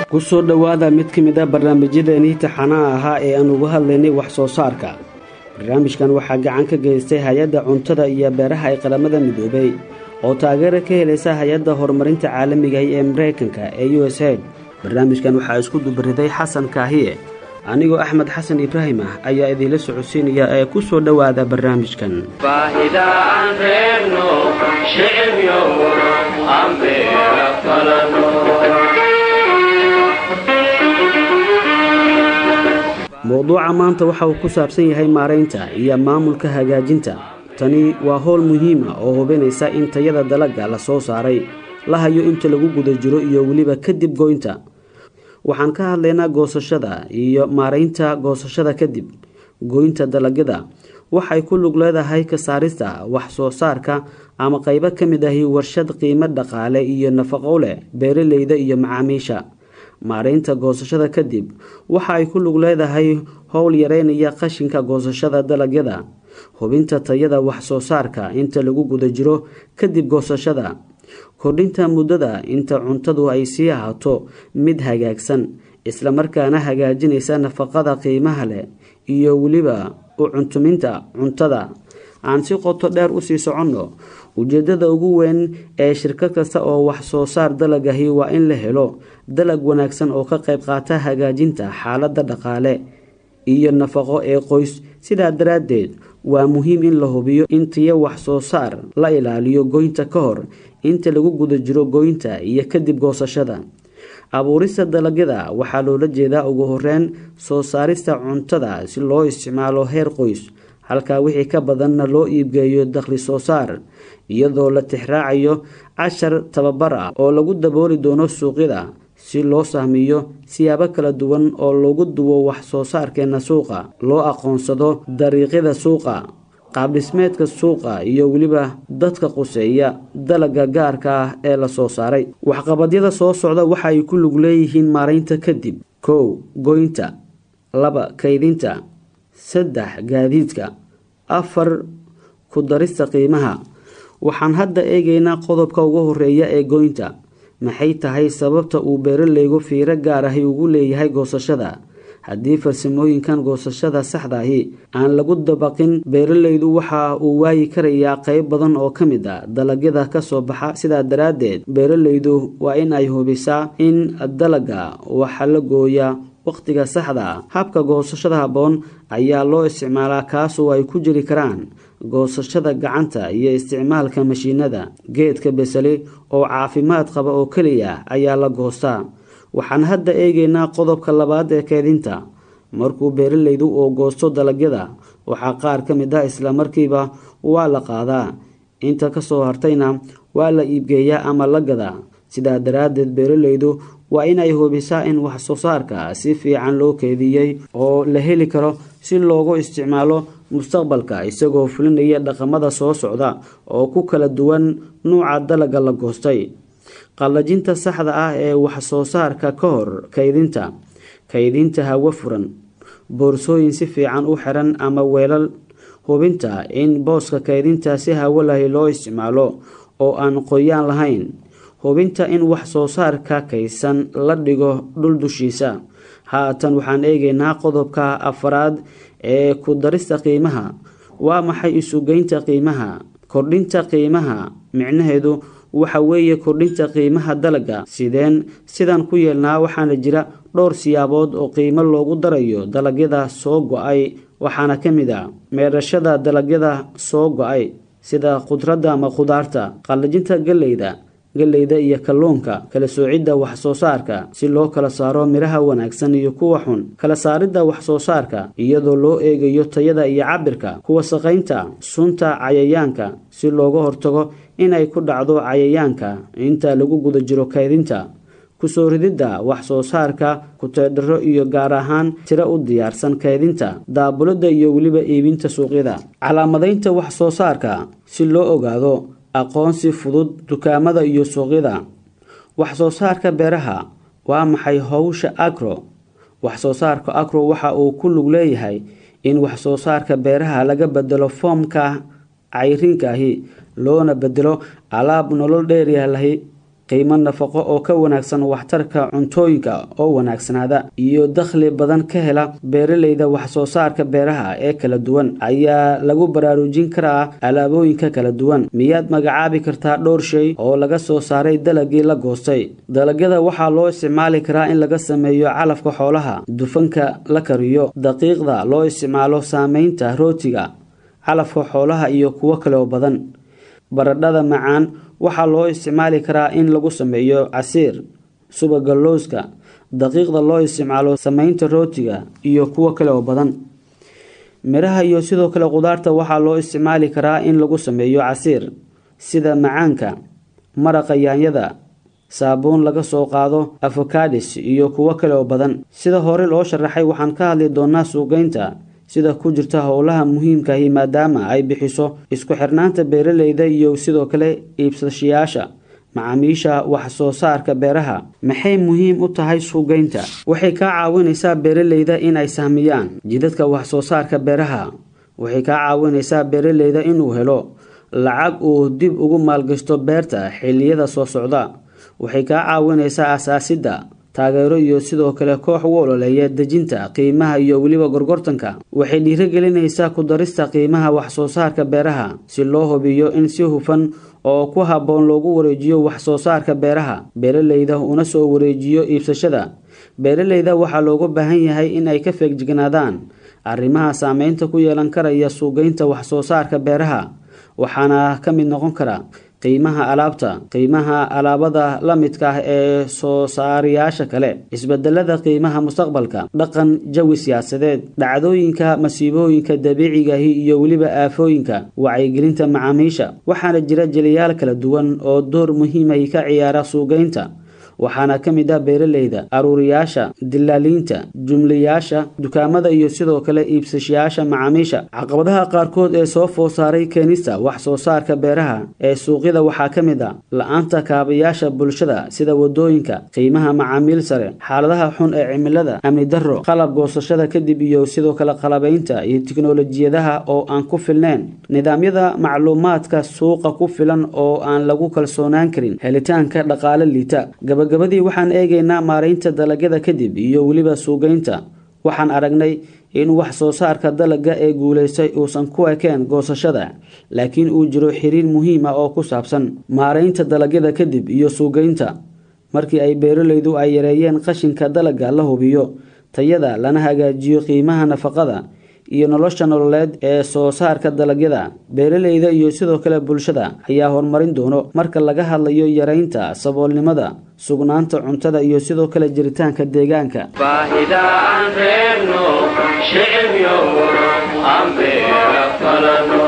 ku soo dhowaada mid ka mid a barnaamijyadeenii taxanaha ahaa ee aan uga hadlaynay wax soo saarka barnaamijkan waxaa gacan ka geystay hay-adda cuntada iyo beeraha ee qaramada midoobay oo taageero ka helaysa hay-adda horumarinta caalamiga ee maraykanka ee u s aid barnaamijkan waxaa isku dubariday xasan kaahiye anigoo axmed xasan ibraahim ah ayaa idiinla socodsiinaya ee ku soo dhowaada barnaamijkan mowduuca maanta waxa uu ku saabsan yahay maaraynta iyo maamulka hagaajinta tani waa howl muhiima oo hubinaysa in tayada dalagga la soo saaray la hayo inta lagu guda jiro iyo weliba kadib goynta waxaan ka hadlaynaa goosashada iyo maaraynta goosashada kadib goynta dalagyada waxay ku lug leedahay ka saarista wax soo saarka ama qaybo ka mid ahi warshad qiimo dhaqaale iyo nafaqo leh beeraleyda iyo macaamiisha maaraynta goosashada kadib waxa ay ku lug leedahay howl yareynaya qashinka goosashada dalagyada hubinta tayada wax soo saarka inta lagu guda jiro kadib goosashada kordhinta muddada inta cuntadu ay sii ahaato mid hagaagsan islamarkaana hagaajinaysa nafaqada qiimaha leh iyo weliba u cuntuminta cuntada aan si qoto dheer usii soconno ujeedada ugu weyn ee shirkad kasta oo wax soo saar dalagahi waa in la helo dalag wanaagsan oo ka qayb qaata hagaajinta xaaladda dhaqaale iyo nafaqo ee qoys sidaa daraaddeed waa muhiim in la hubiyo in tiyo wax soo saar la ilaaliyo goynta ka hor inta lagu guda jiro goynta iyo kadib goosashada abuurista dalagyada waxaa loola jeedaa ugu horeyn soo saarista cuntada si loo isticmaalo heer qoys halkaa wixii ka badanna loo iibgeeyo dakhli soo saar iyadoo la tixraacayo cashar tababar ah oo lagu dabooli doono suuqyada si loo sahmiyo siyaabo kala duwan oo lagu duwo wax soo saarkeena suuqa loo aqoonsado dariiqyada suuqa qaabdhismeedka suuqa iyo weliba dadka quseeya dalagga gaarka ah ee la soo saaray waxqabadyada soo socda waxa ay ku lug leeyihiin maaraynta kadib kow goynta laba kaydinta saddex gaadiidka afar ku darista qiimaha waxaan hadda eegaynaa qodobka ugu horeeya ee goynta maxay tahay sababta uu beeraleygu fiiro gaar ahi ugu leeyahay goosashada haddii farsamooyinkan goosashada saxdaahi aan lagu dabaqin beeraleydu waxa uu waayi karayaa qayb badan oo ka mid a dalagyada kasoo baxa sidaa daraaddeed beeraleydu waa in ay hubisaa in dalagga waxa la gooyaa wakhtiga saxda ah habka goosashada habboon ayaa loo isticmaalaa kaasoo ay ku jiri karaan goosashada gacanta iyo isticmaalka mashiinada geedka beseli oo caafimaad qaba oo keliya ayaa la goostaa waxaan hadda eegaynaa qodobka labaad ee keedinta markuu beeraleydu uu goosto dalagyada waxaa qaar ka mid ah islamarkiiba waa la qaadaa inta kasoo hartayna waa la iibgeeyaa ama la gadaa sidaa daraaddeed beeraleydu waa inay hubisaa in wax soo saarka si fiican loo keediyey oo la heli karo si loogu isticmaalo mustaqbalka isagoo fulinaya dhaqamada soo socda oo ku kala duwan nuuca dalagga la goostay qallajinta saxda ah ee wax soo saarka ka hor kaydinta kaydinta hawo furan boorsooyin si fiican u xiran ama weelal hubinta in booska kaydinta si hawo lahi loo isticmaalo oo aan qoyaan lahayn hubinta in wax soo saarka kaydsan la dhigo dhul dushiisa haatan waxaan eegaynaa qodobka afaraad ee ku darista qiimaha waa maxay isugeynta qiimaha kordhinta qiimaha micnaheedu waxa weeye kordhinta qiimaha dalagga sideen sidan ku yeelnaa waxaana jira dhowr siyaabood oo qiimo loogu darayo dalagyada soo go-ay waxaana ka mid a meedhashada dalagyada soo go-ay sida khudradda ama khudaarta qallajinta galleyda galleyda iyo kalluunka kala soocidda wax soo saarka si loo kala saaro midhaha wanaagsan iyo kuwa xun kala saaridda wax soo saarka iyadoo loo eegayo tayada iyo cabirka kuwa saqaynta sunta cayayaanka si looga hortago inay ku dhacdo cayayaanka inta lagu guda jiro kaydinta kusoo rididda wax soo saarka kuteedharo iyo gaar ahaan tiro u diyaarsan kaydinta daabulidda iyo weliba iibinta suuqyada calaamadaynta wax soo saarka si loo ogaado aqoonsi fudud dukaamada iyo suuqyada wax soo saarka beeraha waa maxay howsha agro wax soo saarka agro waxa uu ku lug leeyahay in wax soo saarka beeraha laga bedelo foomka cayriinkaahi loona bedelo alaab nolol dheeryahlahi qiimo nafaqo oo ka wanaagsan waxtarka cuntooyinka oo wanaagsanaada iyo dakhli badan ka hela beeraleyda waxsoo saarka beeraha ee kala duwan ayaa lagu baraarujin karaa alaabooyinka kala duwan miyaad magacaabi kartaa dhowr shay oo laga soo saaray dalagii la goostay dalagyada waxaa loo isticmaali karaa in laga sameeyo calafka xoolaha dufanka la kariyo daqiiqda loo isticmaalo saameynta rootiga calafka xoolaha iyo kuwo kale oo badan baradhada macaan waxaa loo isticmaali karaa in lagu sameeyo casiir subaga looska daqiiqda loo isticmaalo sameynta rootiga iyo kuwo kale oo badan miraha iyo sidoo kale qudaarta waxaa loo isticmaali karaa in lagu sameeyo casiir sida macaanka maraqa yaanyada saabuun laga soo qaado afokadis iyo kuwo kale oo badan sida hore loo sharaxay waxaan ka hadli doonaa suuqeynta sida ku jirta howlaha muhiimkahi maadaama ay bixiso isku xirnaanta beeraleyda iyo sidoo kale iibsashayaasha macaamiisha wax soo saarka beeraha maxay muhiim u tahay suuqgeynta waxay kaa caawinaysaa beeraleyda in ay sahmiyaan jidadka wax soo saarka beeraha waxay kaa caawinaysaa beeraleyda inuu helo lacag uu dib ugu maalgashto beerta xilliyada soo socda waxay kaa caawinaysaa asaasidda taageero iyo sidoo kale koox u ololeeya dejinta qiimaha iyo weliba gorgortanka waxay dhiirigelinaysaa ku darista qiimaha wax soo saarka beeraha si loo hubiyo in si hufan oo ku habboon loogu wareejiyo wax soo saarka beeraha beeraleyda una soo wareejiyo iibsashada beeraleyda waxaa looga baahan yahay in ay ka feegjignaadaan arrimaha saameynta ku yeelan karaya suuqgeynta wax soo saarka beeraha waxaana ka mid noqon kara qiimaha alaabta qiimaha alaabada la midka ah ee soo saarayaasha kale isbedelada qiimaha mustaqbalka dhaqan jawi siyaasadeed dhacdooyinka masiibooyinka dabiicigahi iyo weliba aafooyinka wacyigelinta macaamiisha waxaana jira jeliyaal kala duwan oo door muhiimay ka ciyaara suuqgeynta waxaana ka mid ah beeraleyda aruuriyaasha dilaaliinta jumlayaasha dukaamada iyo sidoo kale iibsashayaasha macaamiisha caqabadaha qaarkood ee soo food saaray keenista wax soo saarka beeraha ee suuqyada waxaa ka mid ah la-aanta kaabayaasha bulshada sida wadooyinka qiimaha macaamiil sare xaaladaha xun ee cimilada amni darro qalab goosashada kadib iyo sidoo kale qalabaynta iyo tiknolojiyadaha oo aan ku filneyn nidaamyada macluumaadka suuqa ku filan oo aan lagu kalsoonaan karin helitaanka dhaqaale liita gabagabadii waxaan eegaynaa maaraynta dalagyada kadib iyo weliba suuqgeynta waxaan aragnay in wax soo saarka dalagga ee guulaystay uusan ku ekeen goosashada laakiin uu jiro xiriir muhiim ah oo ku saabsan maaraynta dalagyada kadib iyo suuqgeynta markii ay beeraleydu ay yareeyeen qashinka dalagga la hubiyo tayada lana hagaajiyo qiimaha nafaqada iyo nolosha nololeed ee soo saarka dalagyada beeraleyda iyo sidoo kale bulshada ayaa horumarin doono marka laga hadlayo yareynta saboolnimada sugnaanta cuntada iyo sidoo kale jiritaanka deegaanka baahida aan reebno shicibyo aan beera falano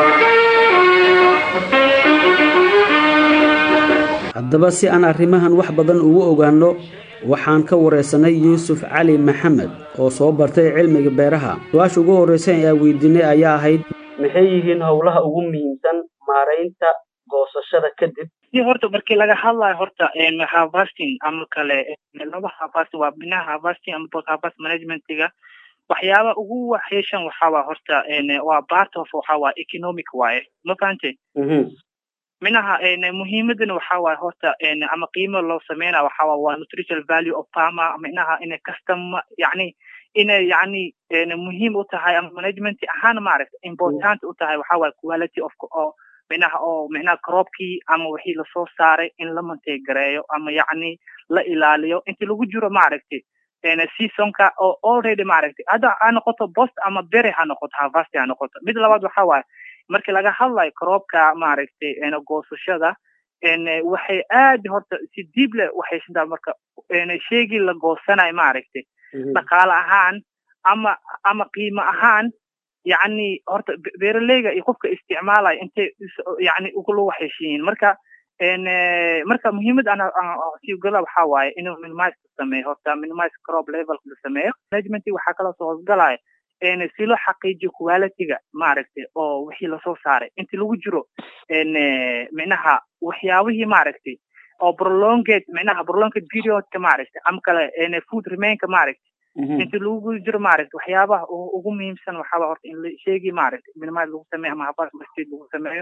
haddaba si aan arrimahan wax badan ugu ogaano waxaan ka wareysanay yuusuf cali maxamed oo soo bartay cilmiga beeraha su-aasha ugu horreysa ee aan weydiinay ayaa ahayd maxay yihiin howlaha ugu muhiimsan maaraynta goosashada kadib si horta markii laga hadlayo horta harvesting ama kale laba harvesting waa binaha harvesting ama post harvest managementiga waxyaaba ugu waxyeeshan waxaa horta waa part of waxaa waa economic waaye ma fahante minaha muhiimadana waxaa waaye horta ama qiimo loo sameynaya waxaa waa waa nutritional value of farmer minaha inay custom yani inay yani muhiim u tahay ama management ahaan maaragta important u tahay waxaa waaye quality of oo minaha oo minaha croopkii ama wixii lasoo saaray in la manteegareeyo ama yacni la ilaaliyo inti lagu jiro maaragtay seasonka oo already maaragtay hadda ha noqoto bost ama bere ha noqoto harvest ha noqoto mid labaad waxa waaye markii laga hadlayo croopka maaragtay goosashada waxay aad horta si diib leh waxay sintaa marka sheegii la goosanayo maaragtay dhaqaale ahaan ama ama qiimo ahaan yacni horta beeraleyga iyo qofka isticmaalaya intay yani ugula waxheshiyiin marka marka muhiimad ana siugala waxaa waaye inuu minimize sameeyo horta minimize crop level la sameeyo management waxaa kaloo soo hoosgalaya si loo xaqiijiyo qualityga maaragtay oo wixii lasoo saaray inti lagu jiro micnaha waxyaabihii maaragtay oo prolonged micnaha prolonged periodka maaragtay ama kale food remainka maaragtay inti lagu jiro maaragtay waxyaabaha ugu muhiimsan waxaaba horta in la sheegi maaragtay minimize lagu sameeyo ama habas masjid lagu sameeyo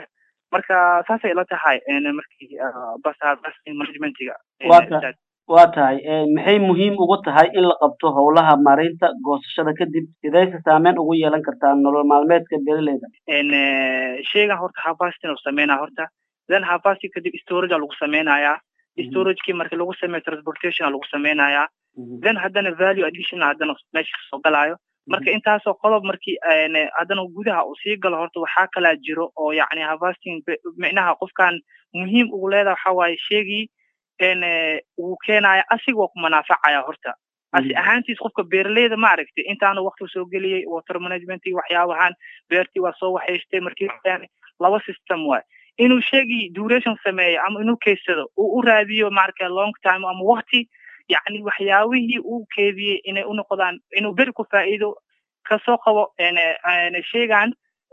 marka saasay ila tahay markii bas harvesting managementiga waa tahay maxay muhiim ugu tahay in la qabto howlaha maaraynta goosashada kadib sidayse saameyn ugu yeelan kartaa nolol maalmeedka beeraleyda sheygan horta harvesting uu sameynaya horta then harvesting kadib storage lagu sameynayaa storagekii marki lagu sameeyo transportation lagu sameynayaa then haddana value additional haddana meesha kasoo galaayo marka intaasoo qodob markii haddana gudaha uu sii galo horta waxaa kalaa jiro oo yacni harvesting micnaha qofkan muhiim ugu leedaha waxa waaye sheegii wuu keenaya asiga waa ku manaafacaya horta asi ahaantiis qofka beeraleyda ma aragtay intaanu wakti soo geliyey water managementii waxyaabahan beertii waa soo waxaystay markii laba system waay inuu sheegii duration sameeyo ama inuu keysado uu u raadiyo maarka long time ama wakti yacni waxyaabihii uu keediyey inay u noqdaan inuu beri ku faa'iido kasoo qabo sheegan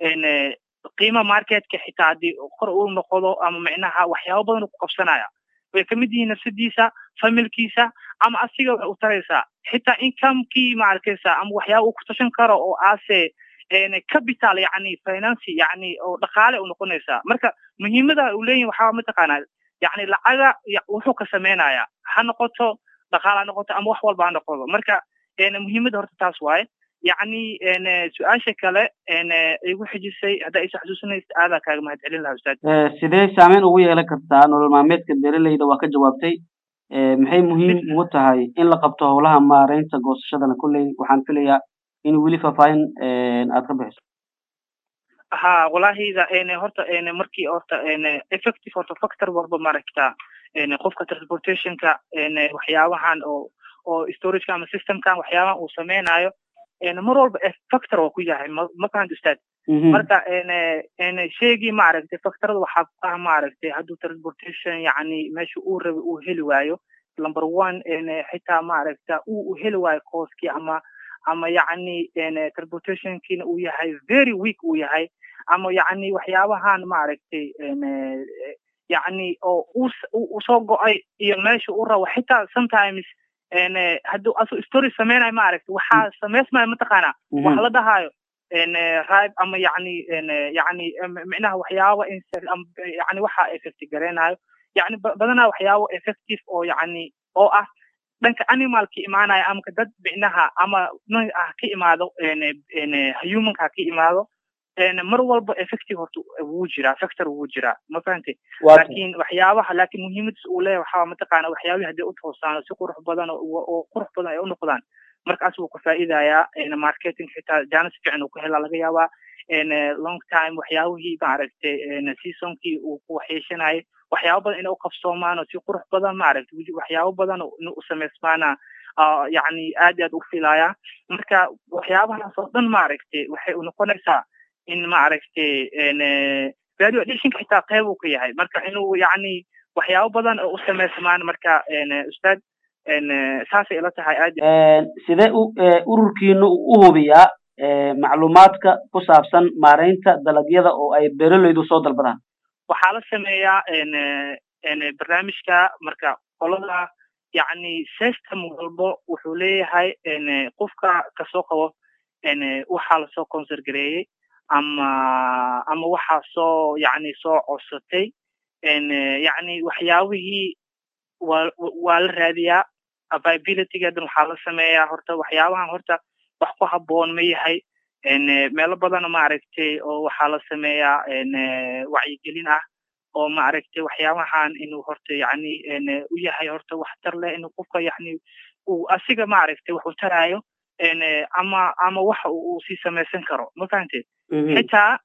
qiima marketka xitaa haddii kor uu noqdo ama micnaha waxyaaba badan ku qabsanaya way kamid yihiin nafsadiisa familkiisa ama asiga waxay u taraysaa xitaa incomekii ma arkaysa ama waxyaaba uu ku tashan karo oo aase capital yani finance yani oo dhaqaale u noqonaysaa marka muhiimada uu leeyahay waxaa mataqaanaa yani lacaga wuxuu ka sameynaya ha noqoto dhaqaale ha noqoto ama wax walba ha noqodo marka muhiimada horta taas waaye yacni su-aasha kale igu xijisay haddaa isa xusuusinaysa aadaa kaaga mahad celin lahaa ustaad sidee saameyn ugu yeelan kartaa nolol maalmeedka beeraleyda waa ka jawaabtay maxay muhiim ugu tahay in la qabto howlaha maaraynta goosashadana kolley waxaan filayaa in weli faahfaahin aad ka bixiso ha walahida horta markii horta effective horta factor walba maaragtaa qofka transportationka waxyaabahan oo oo storageka ama systemkan waxyaabahan uu sameynayo mar walba factor waa ku yahay ma fahanta ustaad marka sheegii maaragtay factorada waxaa ku ah maaragtay hadduu transportation yacni meesha uu rabay uu heli waayo number one xitaa maaragta uu heli waayo cooskii ama ama yacni transportationkiina uu yahay very weak uu yahay ama yacni waxyaabahan maaragtay yacni oo uu soo go-ay iyo meesha uu rabo xitaa sometimes hadduu asu story sameynayo maaragta waxaa sameysmaya mataqaana wax la dhahayo ribe ama yacni yacni micnaha waxyaaba yani waxa effect gareynayo yacni badanaa waxyaabo effective oo yacni oo ah dhanka animalka imaanaya ama dad micnaha ama ah ka imaado humanka ka imaado mar walba effective horta wuu jiraa factor wuu jiraa ma fahantay laakiin waxyaabaha laakiin muhiimadiis uu leeyahay waxaa mataqaana waxyaabihi hadday u toosaan si qurux badan oo qurux badan ay u noqdaan markaas wuu ka faa'iidayaa marketing xitaa jaanis fiican uu ka helaa laga yaabaa long time waxyaabihii maaragtay seasonkii uu ku waxyeeshanayay waxyaaba badan inay u qabsoomaan oo si qurux badan maaragtay waxyaabo badan in u samaysmaana yacni aad aad u filaya marka waxyaabahaas oo dhan maaragtay waxay u noqonaysaa in maaragtay value additionka xitaa qeyb uu ka yahay marka inuu yacni waxyaabo badan oo u samaysmaan marka ustaad saasay ila tahay aad sidee ururkiina u hubiyaa macluumaadka ku saabsan maaraynta dalagyada oo ay beeraleydu soo dalbadaan waxaa la sameeyaa barnaamijka marka qolada yacni system walbo wuxuu leeyahay qofka kasoo qabo waxaa lasoo consergareeyey ama ama waxaa soo yacni soo codsatay yacni waxyaabihii waa waa la raadiyaa viabilitygeedan waxaa la sameeyaa horta waxyaabahan horta wax ku habboon ma yahay meelo badan maaragtay oo waxaa la sameeyaa wacyigelin ah oo maaragtay waxyaabahan inuu horta yacni u yahay horta waxtar leh inuu qofka yacni uu asiga maaragtay wax u taraayo ama ama waxa uu sii samaysan karo ma fahamteed xitaa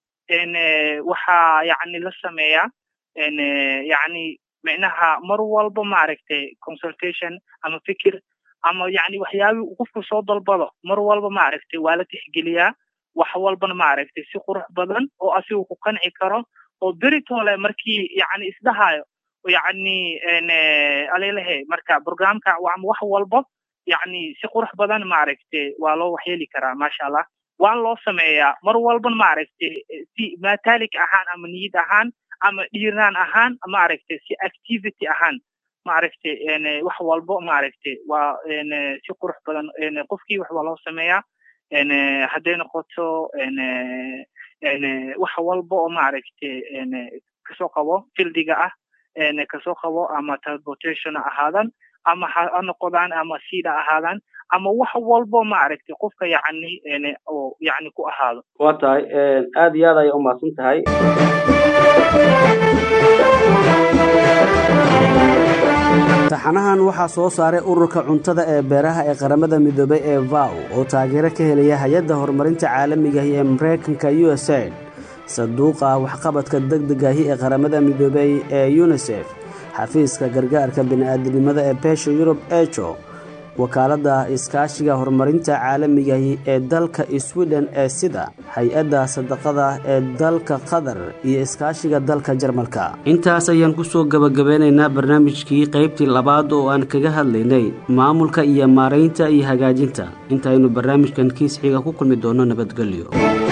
waxaa yacni la sameeyaa yacni micnaha mar walba maaragtay consultation ama fikir ama yacni waxyaabii uu qofku soo dalbado mar walba maaragtay waa la tixgeliyaa wax walbana maaragtay si qurux badan oo asigu ku qanci karo oo beritole markii yacni isdhahayo yacni alelehe marka programka ama wax walba yacni si qurux badan maaragtay waa loo waxyeeli karaa maasha allah waan loo sameeyaa mar walban maaragtay si matalik ahaan ama niyad ahaan ama dhiirnaan ahaan maaragtay si activity ahaan maaragtay wax walbo maaragtay waa si qurux badan qofkii wax waa loo sameeyaa hadday noqoto wax walba oo maaragtay kasoo qabo fildiga ah kasoo qabo ama transportation ha ahaadan ama ha noqodaan ama sida ahaadaan ama wax walbo maaragtay qofka yacni oo yacni ku ahaado waa tahay aada iyo aad ayay umahadsan tahay taxanahan waxaa soo saaray ururka cuntada ee beeraha ee qaramada midoobay ee vow oo taageero ka helaya hay-adda horumarinta caalamigahi ee mareykanka u s aid sanduuqa waxqabadka degdegahi ee qaramada midoobay ee unisef xafiiska gargaarka bini'aadinimada ee beesha yurub ejo wakaaladda iskaashiga horumarinta caalamigahi ee dalka sweden ee sida hay-adda sadaqada ee dalka qatar iyo iskaashiga dalka jarmalka intaas ayaan kusoo gabagabeynaynaa barnaamijkii qaybtii labaad oo aan kaga hadlaynay maamulka iyo maaraynta iyo hagaajinta intaaynu barnaamijkan kiis xiga ku kulmi doono nabadgelyo